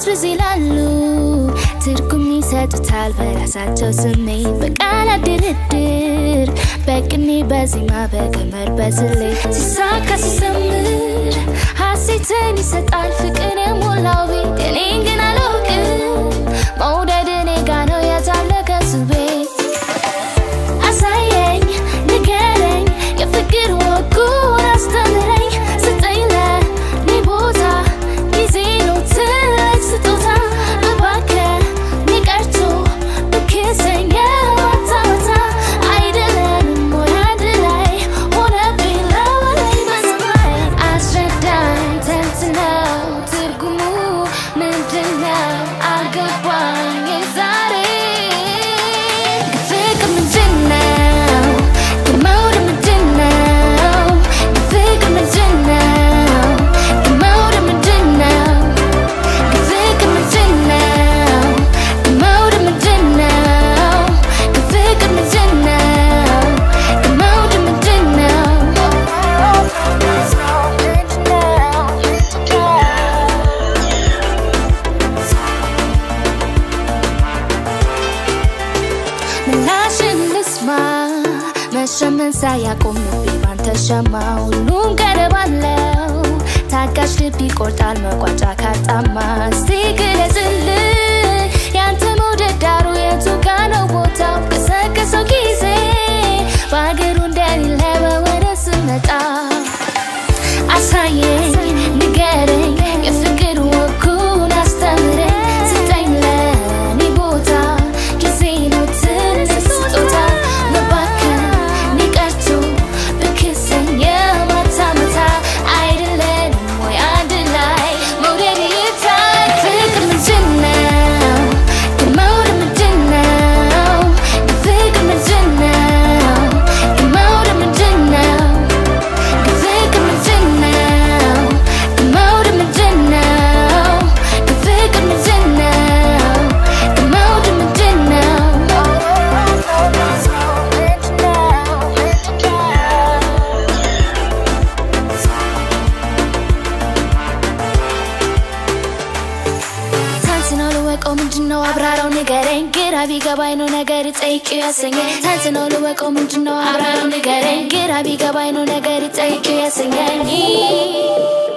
ድንዝርዝርዝ ይላሉ ትርጉም ይሰጡታል በራሳቸው ስሜት በቃላት ድርድር በቅኔ በዜማ በገመር በስሌት ሲሳካ ሲሰምር ሀሴትን ይሰጣል ፍቅር የሞላው ቤት እኔን ግን አላውቅም መውደድ እኔ ጋ ነው የታለ ከሱ ቤት አሳየኝ ንገረኝ የፍቅር ወጉን አስተምረኝ ስጠኝ ለኔ ቦታ ጊዜ ነው ትልቅ ስጦታ እባክህ ቀርቶ ብክሰኝ የማታ ማታ አይደለንም ወይ አንድ ላይ ሆነብኝ ለወለኝ በሰማይ አስረዳኝ ተንትነው ትርጉሙ ምንድነው አልገባኝ ዛሬ ፍቅር ምንድነው ከመውደድ ምንድነው ፍቅር ምንድነው ከመውደድ ምንድነው ፍቅር ምንድነው ከመውደድ ምንድነው ፍቅር ምንድነው ከመውደድ ምላሽን ልስማ መሸመን ሳያቆም ልቤ ባንተ ሸማ ሁሉም ገደብ አለው ታጋሽ ልብ ይቆርጣል መቋጫ ካጣማ እስቲ ግለጽልኝ ያንተ መውደድ ዳሩ የቱ ጋ ነው ቦታው ቀሰቀሰው ጊዜ በአገሩ እንደሌለ በወደ ስመጣ አሳየኝ ንገረኝ የፍቅር ወጉን አስተምረኝ ስጠኝ ለኔ ቦታ ጊዜ ነው ትልቅ ስጦታ መባከን ቀርቶ ብክሰኝ የማታ ማታ አይደለንም ወይ አንድ ላይ መውደድ ይታይ ፍቅር ምንድነው ከመውደድ ምንድነው ፍቅር ምንድነው ከመውደድ ምንድነው ፍቅር ምንድነው ከመውደድ ምንድነው ፍቅር ምንድነው ከመውደድ ምንድነው ታንትነው ልወቀው ምንድነው አብራራው ንገረኝ ግራ ቢገባኝ ነው ነገር ጠይቂው ያሰኘኝ ታንትነው ልወቀው ምንድነው አብራራው ንገረኝ ግራ ቢገባኝ ነው ነገር ጠይቂው ያሰኘኝ